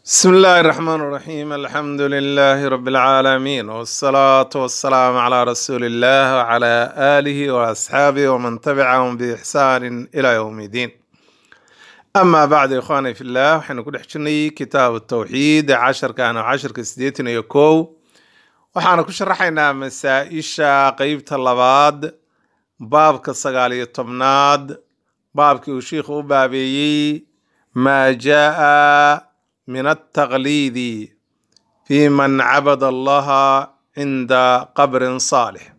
بسم الله الرحمن الرحيم الحمد لله رب العالمين والصلاة والسلام على رسول الله وعلى آله وأصحابه ومن تبعهم بإحسان إلى يوم الدين أما بعد إخواني في الله وحين كل حجني كتاب التوحيد عشر كان عشر كسديتين يكو وحنا كشرحنا مسائشة قيبة اللباد باب كالسقالية الطمناد باب كي وشيخ بابي ما جاء من التقليد في من عبد الله عند قبر صالح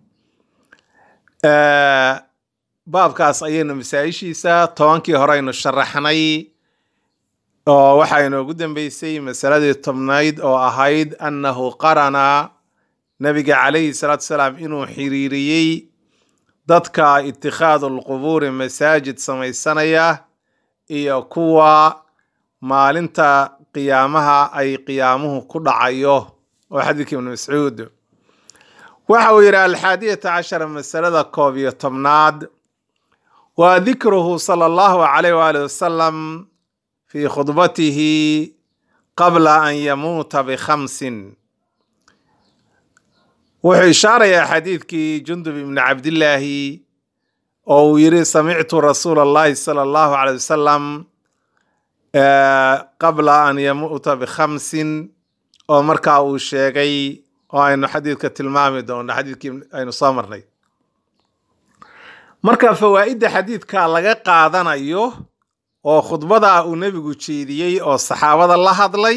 آه baabkaas ayaynu masaa-ishiisa tobankii hore aynu sharaxnay oo waxaa inoogu dambeysay masaladii tobnayd oo ahayd annahu qarana nabiga calayhi salaatu salaam inuu xiriiriyey dadka itikhaadu lqubuuri masaajid samaysanaya iyo kuwa maalinta qiyaamaha ay qiyaamuhu ku dhacayo oo xadiidka ibnu mascuud waxa uu yidhi alxaadiyata cashara masalada koob iyo tobnaad waa dikruhu sala allahu calayh waali wasalam fii khudbatihi qabla an yamuuta bikhamsin wuxuu ishaarayaa xadiidkii jundub ibni cabdillaahi oo uu yidhi samictu rasuula allahi sala allahu calay wasalam qabla an yamuuta bikhamsin oo markaa uu sheegay oo aynu xadiidka tilmaami doono xadiidkii aynu soo marnay marka fawaa'idda xadiidka laga qaadanayo oo khudbada uu nebigu jeediyey oo saxaabada la hadlay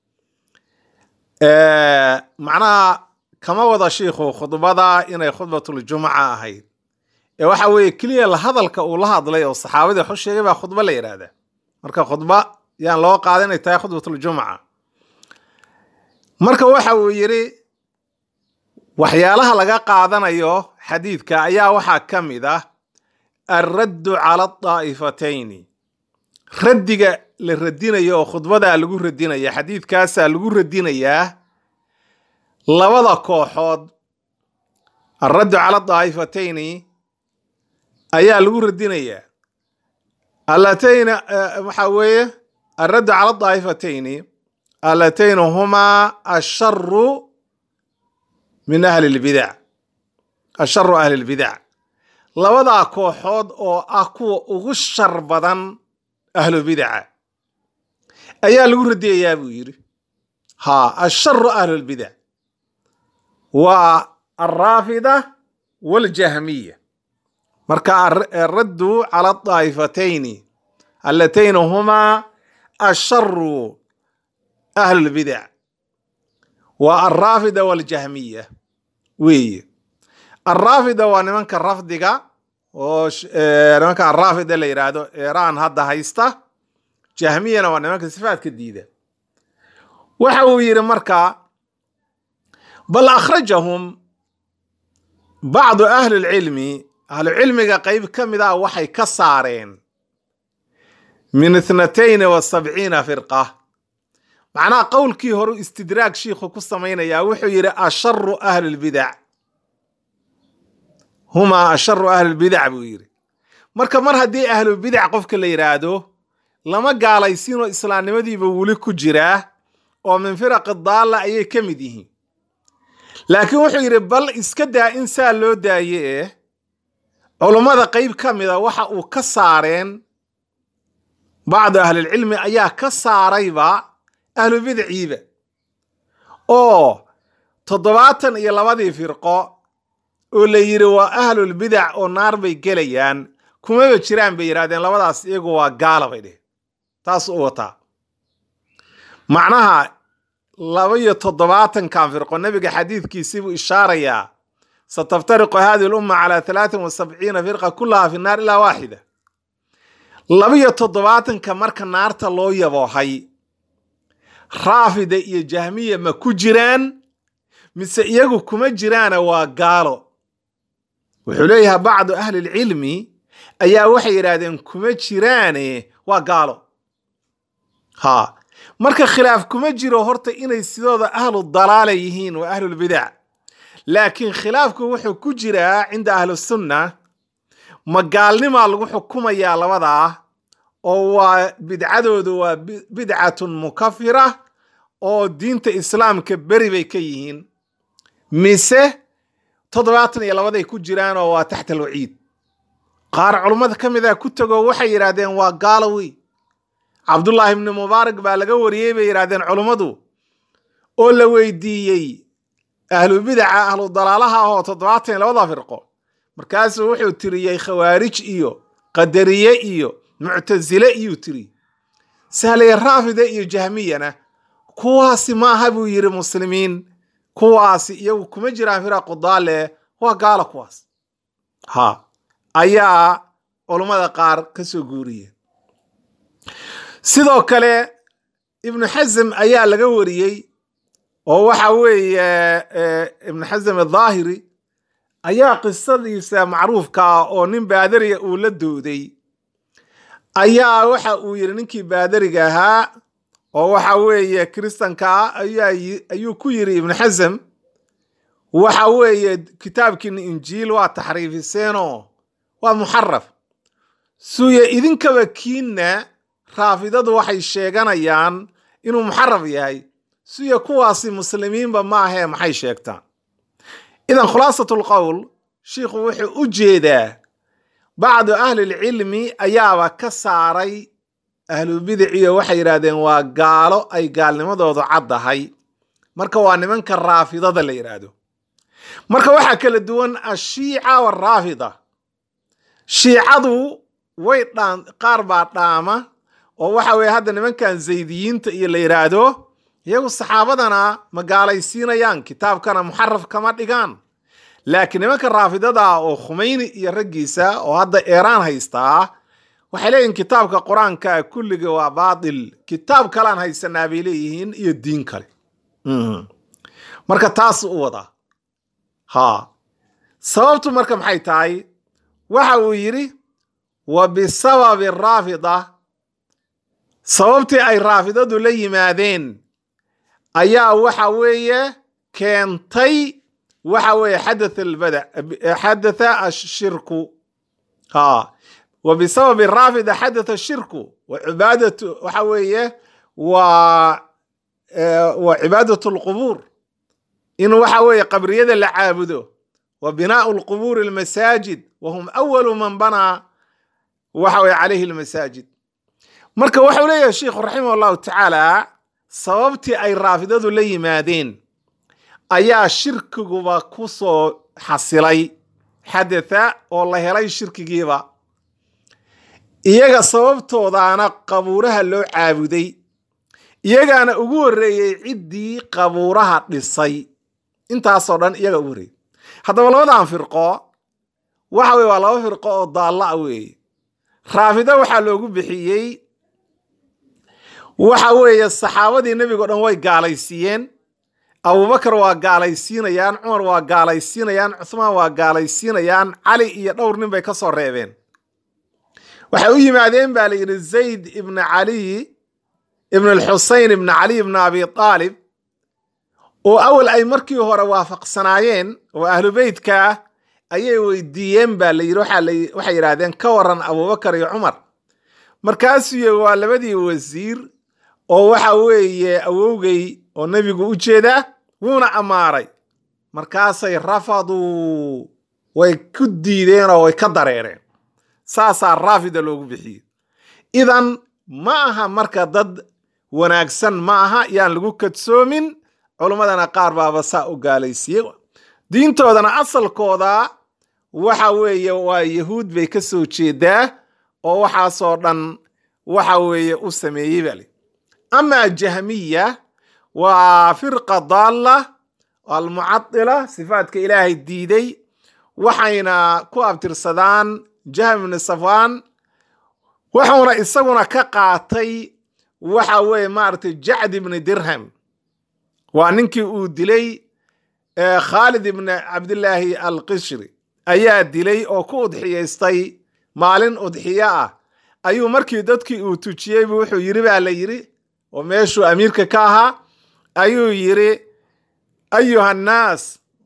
macnaha kama wada shiikhu khudbada inay khudbatuljumaca ahayd ee waxa weeye keliya la hadalka uu la hadlay oo saxaabadii waxu sheegay baa khudbo la yidhaahdaa marka khudba yaan loo qaada inay tahay khudbatuljumaca marka waxa uu yidhi waxyaalaha laga qaadanayo xadiidka ayaa waxaa ka mid ah alraddu cala adaa'ifatayni raddiga la radinayo oo khudbadaa lagu radinaya xadiidkaasaa lagu radinayaa labada kooxood alraddu cala daa'ifatayni ayaa lagu radinayaa allatayna waxaa weeye alraddu cala daa'ifatayni allatayna humaa asharu min ahli lbidac asharu ahli lbidac labadaa kooxood oo ah kuwa ugu shar badan ahlu bidaca ayaa lagu radiyayaa buu yidhi ha asharu ahlulbidac waa alraafida waljahmiya marka araddu cala adaa'ifatayni allatayna humaa asharu ahlulbidac waa alraafida waljahmiya weeye alraafida waa nimanka rafdiga oo nimanka alraafida la yidhaahdo eeraan hadda haysta jahmiyana waa nimanka sifaadka diida waxa uu yidhi marka bal akhrajahum bacdu ahli lcilmi ahlucilmiga qeyb ka mid ah waxay ka saareen min ithnatayni wa sabciina firqa macnaha qowlkii horu istidraag shiikhu ku samaynayaa wuxuu yidhi asharu ahli lbidac humaa asharu ahlilbidac buu yidhi marka mar haddii ahlubidac qofka la yidhaahdo lama gaalaysiinoo islaamnimadiiba weli ku jiraa oo min firaqi daalla ayay ka mid yihiin laakiin wuxuu yidhi bal iska daa in saa loo daaye eh culummada qeyb ka mida waxa uu ka saareen bacdu ahlilcilmi ayaa ka saarayba ahlubidciiba oo toddobaatan iyo labadii firqo oo la yidhi waa ahlulbidac oo naar bay gelayaan kumaba jiraan bay yidhahdeen labadaas iyagu waa gaala bay dheh taas u wataa macnaha laba iyo toddobaatankan firqo nebiga xadiidkiisibuu ishaarayaa sataftariqu hadihi lumma calaa talaatin wa sabciina firqa kullaha fi naar ilaa waaxida laba iyo toddobaatanka marka naarta loo yaboohay raafida iyo jahmiya ma ku jiraan mise iyagu kuma jiraana waa gaalo wuxuu leeyahay bacdu ahli lcilmi ayaa waxay yidhaahdeen kuma jiraane waa gaalo ha marka khilaaf kuma jiro horta inay sidooda ahlu dalaala yihiin waa ahlulbidac laakiin khilaafku wuxuu ku jiraa cinda ahlusunna ma gaalnimaa lagu xukumayaa labadaa oo waa bidcadoodu waa bidcatun mukafira oo diinta islaamka beri bay ka yihiin mise toddobaatan iyo labaday ku jiraan oo waa taxta alwaciid qaar culummada ka mid a ku tegoo waxay yidhaahdeen waa gaalowi cabdullaahi ibni mubaarak baa laga wariyey bay yidhahdeen culummadu oo la weydiiyey ahlu bidaca ahlu dalaalaha ahoo toddobaatan iyo labada firqo markaasuu wuxuu tiriyey khawaarij iyo qadariye iyo muctasile iyuu tiriyey sahlaya raafida iyo jahmiyana kuwaasi ma aha buu yidhi muslimiin kuwaasi iyagu kuma jiraan firaqu daale waa gaalo kuwaas ha ayaa culummada qaar ka soo guuriyeen sidoo kale ibnu xasm ayaa laga wariyey oo waxa weeye ibnu xasm adhaahiri ayaa qisadiisa macruufka ah oo nin baadariya uu la dooday ayaa waxa uu yidhi ninkii baadariga ahaa oo waxa weeye kiristanka ah ayuu ku yidhi ibnu xasm waxa weeye kitaabkiina injiil waa taxriifiseenoo waa muxaraf suuye idinkaba kiinna raafidadu waxay sheeganayaan inuu muxaraf yahay suuye kuwaasi muslimiinba ma ahee maxay sheegtaan idan khulaasat lqowl shiikhu wuxuu u jeedaa bacdu ahlilcilmi ayaaba ka saaray ahlubidiciyo waxay yidhahdeen waa gaalo ay gaalnimadoodu caddahay marka waa nimanka raafidada la yidhaahdo marka waxaa kala duwan ashiica waraafida shiicadu way dhaan qaar baa dhaama oo waxa weeye hadda nimankan zaydiyiinta iyo la yidhaahdo iyagu saxaabadana ma gaalaysiinayaan kitaabkana muxaraf kama dhigaan laakiin nimanka raafidada oo khumeyni iyo raggiisa oo hadda eeraan haystaa waxay leeyihin kitaabka qur-aanka kulliga waa baatil kitaab kalean haysanaa bay leeyihiin iyo diin kale marka taas u wadaa ha sababtu marka maxay tahay waxa uu yidhi wa bisababi raafida sababtii ay raafidadu la yimaadeen ayaa waxa weeye keentay waxa weeye xadatha albada xadatha ashirku ha wa bisababi raafida xadatha ashirku wa cibaadatu waxa weeye waa waa cibaadatu alqubuur in waxa weeye qabriyada la caabudo wa binaau lqubuuri almasaajid wa hum awalu man banaa waxa weye calayhi almasaajid marka waxau leeyahay sheikhu raximah allahu tacaala sababtii ay raafidadu la yimaadeen ayaa shirkiguba ku soo xasilay xadatha oo la helay shirkigiiba iyaga sababtoodaana qabuuraha loo caabuday iyagaana ugu horreeyey ciddii qabuuraha dhisay intaasoo dhan iyaga ugu horreeyey haddaba labadan firqo waxa weye waa laba firqo oo daalla a weeye raafida waxaa loogu bixiyey waxa weeye saxaabadii nebigo dhan way gaalaysiiyeen abubakar waa gaalaysiinayaan cumar waa gaalaysiinayaan cuhmaan waa gaalaysiinayaan cali iyo dhowr nin bay ka soo reebeen waxay u yimaadeen baa la yidhi zayd ibna caliy ibn alxusein ibna caliy ibna abi aalib oo awal ay markii hore waafaqsanaayeen oo ahlu beytka ah ayay weydiiyeen baa la yidhi waxay yidhaahdeen ka waran abubakar iyo cumar markaasuu waa labadii wasiir oo waxa weeye awowgay oo nebigu u jeedaa wuuna ammaaray markaasay rafaduu way ku diideen oo way ka dareereen saasaa raafida loogu bixiyey idan ma aha marka dad wanaagsan ma aha yaan lagu kadsoomin culummadana qaar baaba saa u gaalaysiiyey diintoodana asalkooda waxa weeye waa yahuud bay ka soo jeedaa oo waxaasoo dhan waxa weeye u sameeyey baa li amaa jahmiya waa firqa daalla almucadila sifaadka ilaahay diiday waxayna ku abtirsadaan jahm ibni safaan wuxuuna isaguna ka qaatay waxa weeye maaragtay jacd ibni dirham waa ninkii uu dilay khaalid ibni cabdillaahi alqishri ayaa dilay oo ku udxiyaystay maalin udxiyo ah ayuu markii dadkii uu tujiyey bu wuxuu yidhi baa la yidhi oo meeshuu amiirka ka ahaa ayuu yidhi ayuha annaas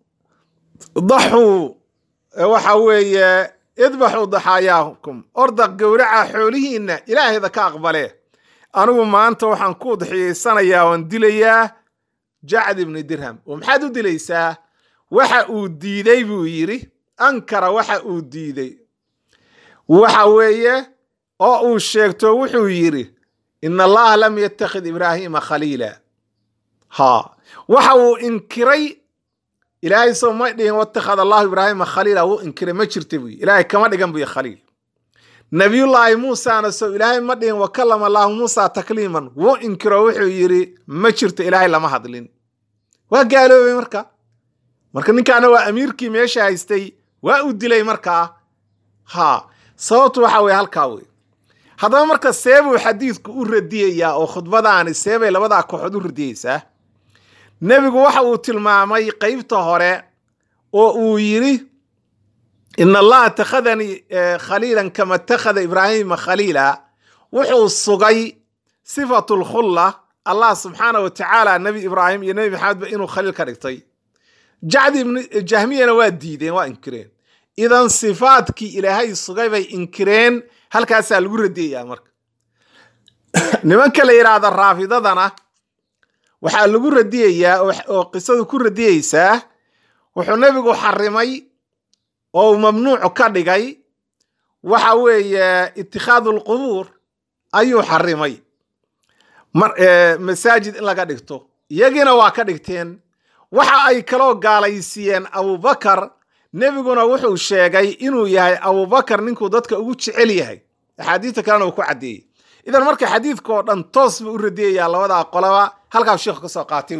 daxuu waxa weeye idbaxuu daxaayaakum orda gowraca xoolihiinna ilaahayda ka aqbale anigu maanta waxaan ku udxiyaysanayaa oon dilayaa jacd ibni dirham oo maxaad u dilaysaa waxa uu diiday buu yidhi ankara waxa uu diiday waxa weeye oo uu sheegto wuxuu yidhi ina allaha lam yattakhid ibraahiima khaliila ha waxa uu inkiray ilaahay soo ma dhihin watakhad allahu ibraahima khaliila wuu inkiray ma jirta buy ilaahay kama dhigan buy khaliil nabiyullaahi muusana sow ilaahay ma dhihin wakalama allahu muusa takliiman wuu inkiro wuxuu yidhi ma jirto ilaahay lama hadlin waa gaaloobay marka marka ninkaana waa amiirkii meesha haystay waa uu dilay markaa ha sababtu waxa weye halkaa wey haddaba marka seebuu xadiidku u radiyayaa oo khudbadaani seebay labadaa kooxood u radiyeysaa nebigu waxa uu tilmaamay qeybta hore oo uu yidhi in allaha takhadanii khaliilan kama takhada ibraahima khaliila wuxuu sugay sifatu lkhulla allah subxaana wa tacaala nebi ibraahim iyo nebi maxamedba inuu khaliil ka dhigtay jacdi ibn jahmiyana waa diideen waa inkireen idan sifaadkii ilaahay sugay bay inkireen halkaasaa lagu radiyayaa marka nimanka la yidhaahda raafidadana waxaa lagu radiyayaa oo qisadu ku radiyeysaa wuxuu nebigu xarimay oo uu mamnuucu ka dhigay waxa weeye itikhaadu lqubuur ayuu xarimay masaajid in laga dhigto iyagiina waa ka dhigteen waxa ay kaloo gaalaysiiyeen abubakar nebiguna wuxuu sheegay inuu yahay abubakar ninkuu dadka ugu jecel yahay axaadiista kalena uu ku caddeeyey idan marka xadiidka oo dhan toos buu u radiyayaa labadaa qolaba halkaas sheekhu ka soo qaatay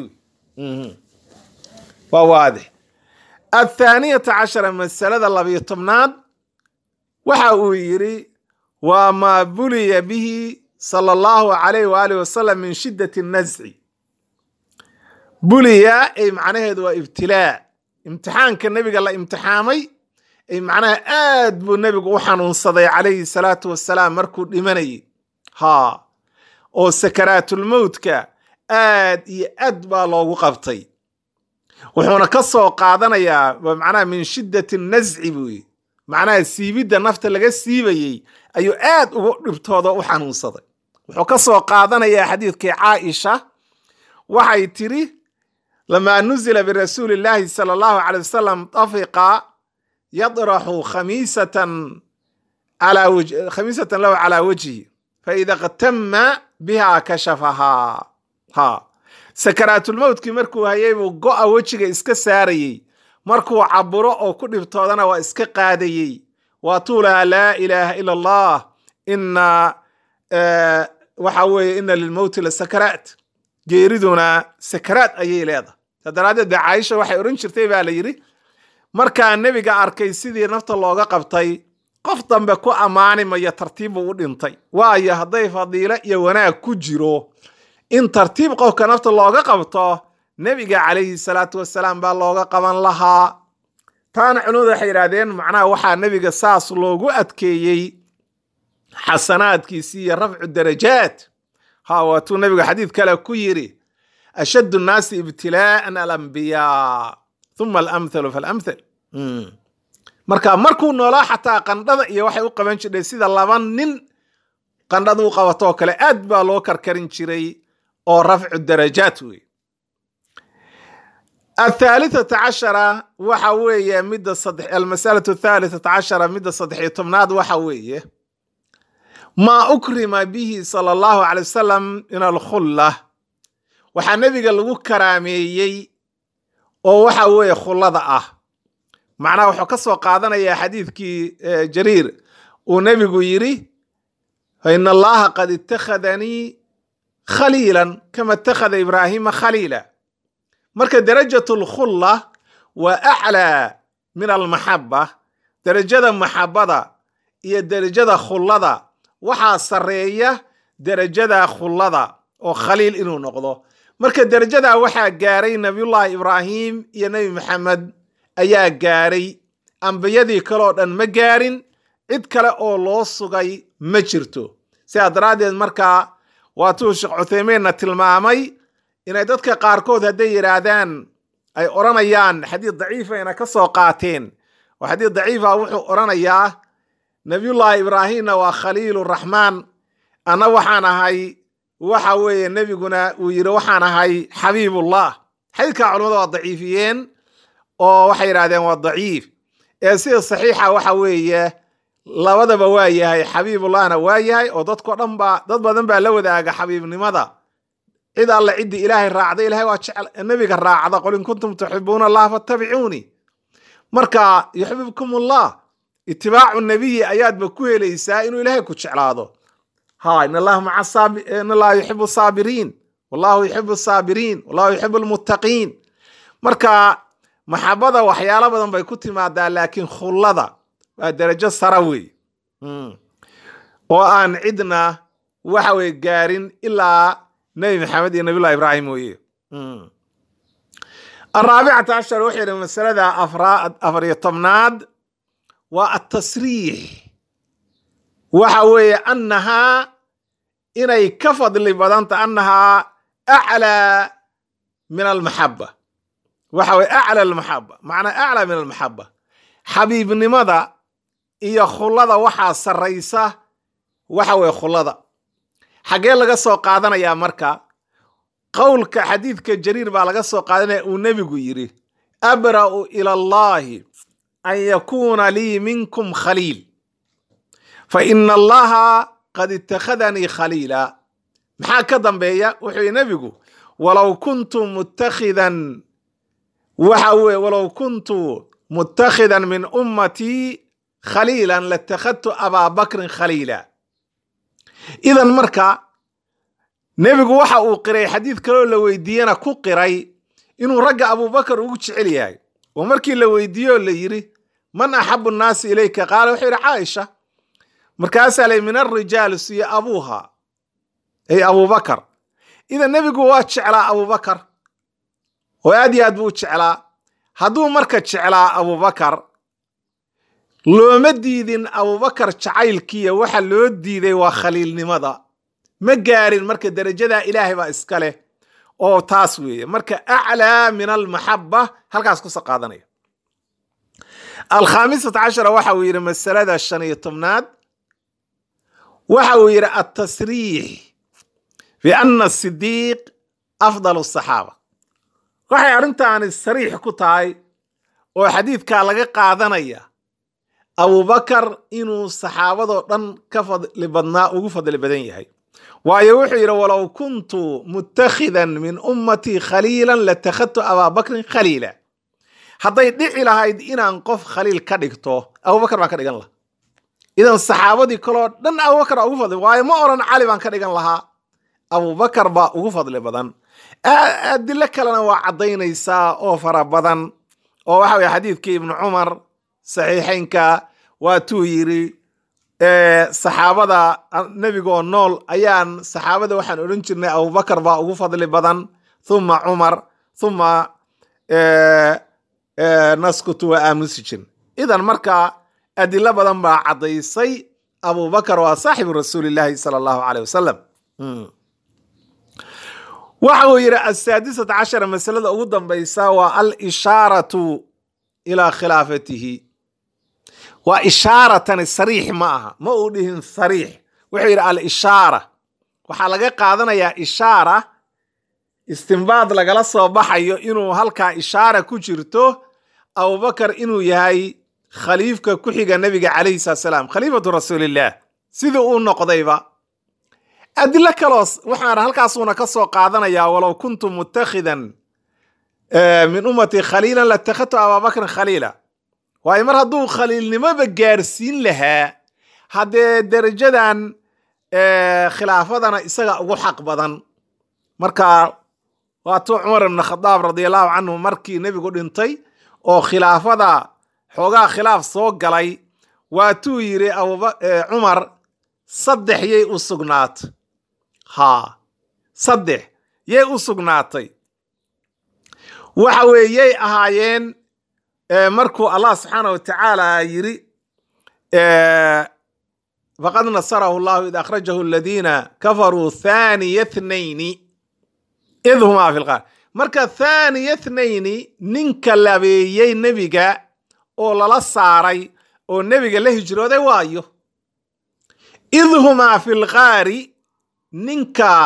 waa waadix athaaniyata cashara masalada labiyo tobnaad waxa uu yidhi waa maa buliya bihi sala allahu calayh waaalih wasalam min shiddati nasci buliya ay macnaheedu waa ibtilaa imtixaanka nebiga la imtixaamay ay macnaha aad buu nebigu u xanuunsaday calayhi salaatu wasalaam markuu dhimanayay ha oo sakaraatulmowtka aad iyo aad baa loogu qabtay wuxuuna ka soo qaadanayaa macnaha min shiddati nasci buuyi macnaha siibidda nafta laga siibayey ayuu aad ugu dhibtooda u xanuunsaday wuxuu ka soo qaadanayaa xadiidkii caaisha waxay tiri lamaa nuzila birasuuli illaahi sala allahu calay wasalam tafiqa yadraxu khamiisatan khamiisatan lahu calaa wajhi faida qtama biha kashafahaa ha sakaraatulmowtkii markuu hayay buu go'a wejiga iska saarayey markuu caburo oo ku dhibtoodana waa iska qaadayey waa tuulaha laa ilaaha ila allah ina waxa weeye ina lilmowti la sakaraat geeriduna sakaraad ayay leedahay saa daraaddeed ba caaisha waxay odhan jirtay baa la yidhi markaa nebiga arkay sidii nafta looga qabtay qof dambe ku ammaani mayo tartiib buu u dhintay waayo hadday fadiilo iyo wanaag ku jiro in tartiib qofka nafta looga qabto nebiga calayhi salaatu wasalaam baa looga qaban lahaa taana culimadu waxay yidhahdeen macnaha waxaa nebiga saas loogu adkeeyey xasanaadkiisi iyo rafcu darajaat ha waatuu nebiga xadiid kale ku yidhi ashaddu nnaasi ibtilaa'an alambiyaa uma alamthalu faalamthal marka markuu noolaa xataa qandhada iyo waxay u qaban jirtay sida laba nin qandhada u qabatoo kale aad baa loo karkarin jiray oo rafcu darajaat wey athaalithata cashara waxa weeye midda saddex almasalatu athalithata cashara midda saddex iyo tobnaad waxa weeye maa ukrima bihi sala allahu calay wasalam min alkhulla waxaa nebiga lagu karaameeyey oo waxa weeye khullada ah macnaha wuxuu ka soo qaadanayaa xadiidkii jariir uu nebigu yidhi faina allaha qad ittakhadanii khaliilan kama ittakhada ibraahima khaliila marka darajatu lkhulla waa aclaa min almaxaba derajada maxabada iyo derajada khullada waxaa sarreeya derajada khullada oo khaliil inuu noqdo marka derajadaa waxaa gaaray nabiyullaahi ibraahim iyo nebi maxamed ayaa gaaray ambiyadii kaleoo dhan ma gaarin cid kale oo loo sugay ma jirto sidaa daraaddeed markaa waatuu sheekh cuthaymiinna tilmaamay inay dadka qaarkood hadday yidhaahdaan ay odhanayaan xadiid daciifayna ka soo qaateen oo xadiid daciifa wuxuu odhanayaa nabiyullaahi ibraahimna waa khaliiluraxmaan anna waxaan ahay waxa weeye nebiguna uu yidhi waxaan ahay xabiibullah xadiidkaa culimmada waa daciifiyeen oo waxay yidhahdeen waa daciif ee sida saxiixa waxa weeye labadaba waa yahay xabiibullahna waa yahay oo dadko dhan baa dad badan baa la wadaaga xabiibnimada cid alle ciddii ilaahay raacda ilahay waa jecel nebiga raacda qul in kuntum tuxibuuna allah fattabicuunii marka yuxbibkum ullah itibaacu nabiyi ayaadba ku helaysaa inuu ilaahay ku jeclaado ha in allaha maca saabi in allaha yuxibu saabiriin wallahu yuxibu saabiriin wallahu yuxibu lmuttaqiin marka maxabada waxyaalo badan bay ku timaadaa laakiin khullada waa darajo sara wey oo aan cidna waxa weye gaarin ilaa nebi maxamed iyo nabiyullah ibraahim mooye araabicata cashar wuxuu yidhi masalada afar iyo tobnaad waa atasriix waxa weeye annahaa inay ka fadli badanta annahaa aclaa min almaxaba waxa weye acla almaxaba macnaa aclaa min almaxaba xabiibnimada iyo khullada waxaa sarraysa waxa weye khullada xaggee laga soo qaadanayaa marka qowlka xadiidka jariir baa laga soo qaadanaya uu nebigu yidhi abra'u ila allahi an yakuuna lii minkum khaliil fa ina allaha qad ittakhadanii khaliila maxaa ka dambeeya wuxuu yidhi nebigu walow kuntu muttakhidan waxa weye walow kuntu muttakhidan min ummatii khaliilan latakhadtu abaa bakrin khaliila idan marka nebigu waxa uu qiray xadiid kaloo la weydiiyena ku qiray inuu ragga abubakar ugu jecel yahay oo markii la weydiiyo la yidhi man axabu nnaasi ilayka qaala wuxuu yidhi caaisha markaasaa lay min alrijaal siyo abuuha ay abubakar idan nebigu waa jeclaa abubakar oo aad iyo aad buu u jeclaa hadduu marka jeclaa abubakar looma diidin abubakar jacaylkiiya waxa loo diiday waa khaliilnimada ma gaarin marka derajadaa ilaahay baa iska leh oo taas weeye marka aclaa min almaxaba halkaas kusa qaadanaya alkhaamisata cashara waxa uu yidhi masalada shan iyo tobnaad waxa uu yidhi altasriix biana sidiiq afdal asaxaaba waxay arrintaani sariix ku tahay oo xadiidkaa laga qaadanaya abubakar inuu saxaabadoo dhan ka fadli badnaa ugu fadli badan yahay waayo wuxuu yidhi walow kuntu mutakhidan min ummatii khaliilan latakhadtu abaa bakrin khaliila hadday dhici lahayd inaan qof khaliil ka dhigto abubakar baan ka dhigan lahaa idan saxaabadii kaloo dhan abubakar baa ugu fadli waayo ma oran cali baan ka dhigan lahaa abubakar baa ugu fadli badan adilo kalena waa caddaynaysaa oo fara badan oo waxa weye xadiidkii ibnu cumar saxiixeynka waatuu yidhi saxaabada nebigoo nool ayaan saxaabada waxaan odhan jirnay abubakar baa ugu fadli badan thuma cumar thuma naskutu waa aamusi jirin idan marka adilo badan baa caddaysay abubakar waa saaxibu rasuulillaahi sala allahu caleyh wasalam waxa uu yidhi asaadisata cashara masalada ugu dambaysa waa alishaaratu ilaa khilaafatihi waa ishaaratani sariix ma aha ma uu dhihin sariix wuxuu yidhi alishaara waxaa laga qaadanayaa ishaara istimbaad lagala soo baxayo inuu halkaa ishaara ku jirto abubakar inuu yahay khaliifka ku xiga nebiga calayhi salatu salaam khaliifatu rasuulillaah sidii uu noqdayba adilo kaloo waxaan halkaasuuna ka soo qaadanayaa walow kuntu mutakhidan min ummatii khaliilan latakhadtu abaabakrin khaliila waayo mar hadduu khaliilnimoba gaarsiin lahaa haddee derajadan khilaafadana isaga ugu xaq badan marka waatuu cumar ibn khadaab radiallahu canhu markii nebigu dhintay oo khilaafada xoogaa khilaaf soo galay waatuu yidhi cumar saddex yay u sugnaatay haa saddex yay u sugnaatay waxa weeye yay ahaayeen markuu allah subxaana wa tacaala yidhi faqad nasarahu llahu id akhrajahu aladiina kafaruu thaniya thnayni id humaa fi lqaar marka thaniya thnayni ninka labeeyey nebiga oo lala saaray oo nebiga la hijrooday waayo id humaa fi lqaari ninka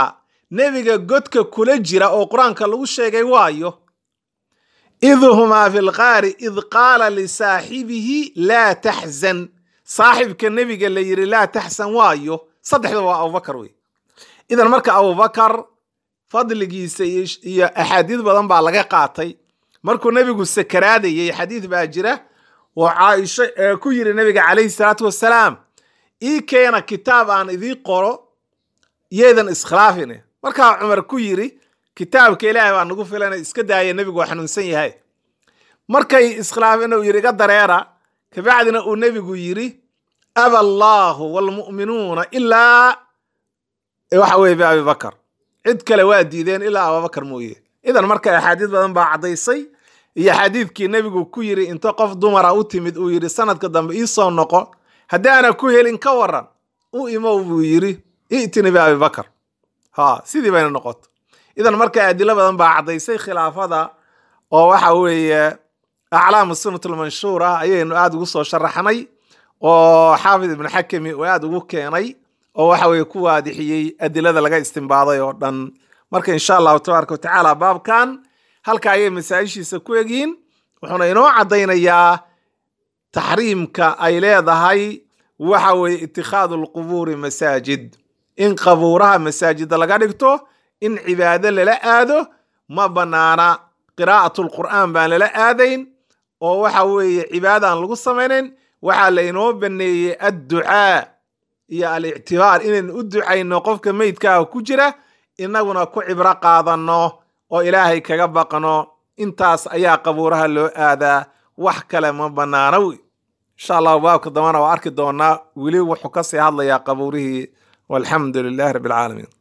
nebiga godka kula jira oo qur-aanka lagu sheegay waayo id humaa fi lqaari id qaala lisaaxibihi laa taxzan saaxibka nebiga la yidhi laa taxsan waayo saddexda waa abubakar wey idan marka abubakar fadligiisa iyo axaadiid badan baa laga qaatay markuu nebigu sakaraadayay xadiid baa jira oo caaisho ee ku yidhi nebiga calayhi salaatu wassalaam ii keena kitaab aan idii qoro yeedan iskhilaafine markaa cumar ku yidhi kitaabka ilaahay baa nagu filana iska daaya nebigu waa xanuunsan yahay markay iskhilaafeen uu yidhi iga dareera kabacdina uu nebigu yidhi aba allaahu waalmu'minuuna ilaa waxa weye biabibakar cid kale waa diideen ilaa abubakar mooye idan marka axaadiis badan baa caddaysay iyo xadiidkii nebigu ku yidhi inta qof dumara u timid uu yidhi sanadka dambe ii soo noqo haddaana ku helin ka waran u imow buu yidhi i'tini biabibakar ha sidii bayna noqoto idan marka adilo badan baa caddaysay khilaafada oo waxa weeye aclaamu sunnat lmanshuur ah ayaynu aada ugu soo sharaxnay oo xaafid ibnu xakami uu aada ugu keenay oo waxa weye ku waadixiyey adilada laga istimbaaday oo dhan marka insha allahu tabaaraka watacaala baabkan halka ayay masaa-ishiisa ku egyihiin wuxuuna inoo caddaynayaa taxriimka ay leedahay waxa weeye itikhaadu alqubuuri masaajid in qabuuraha masaajida laga dhigto in cibaado lala aado ma bannaana qiraa'atu lqur'aan baan lala aadayn oo waxa weeye cibaadaan lagu samaynayn waxaa la inoo baneeyey adducaa iyo alictibaar inaynu u ducayno qofka meydkaaga ku jira inaguna ku cibro qaadanno oo ilaahay kaga baqno intaas ayaa qabuuraha loo aadaa wax kale ma bannaana wey insha allahu baabka dambana waa arki doonaa weli wuxuu kasii hadlayaa qabuurihii walxamdu lilahi rabbi alcaalamiin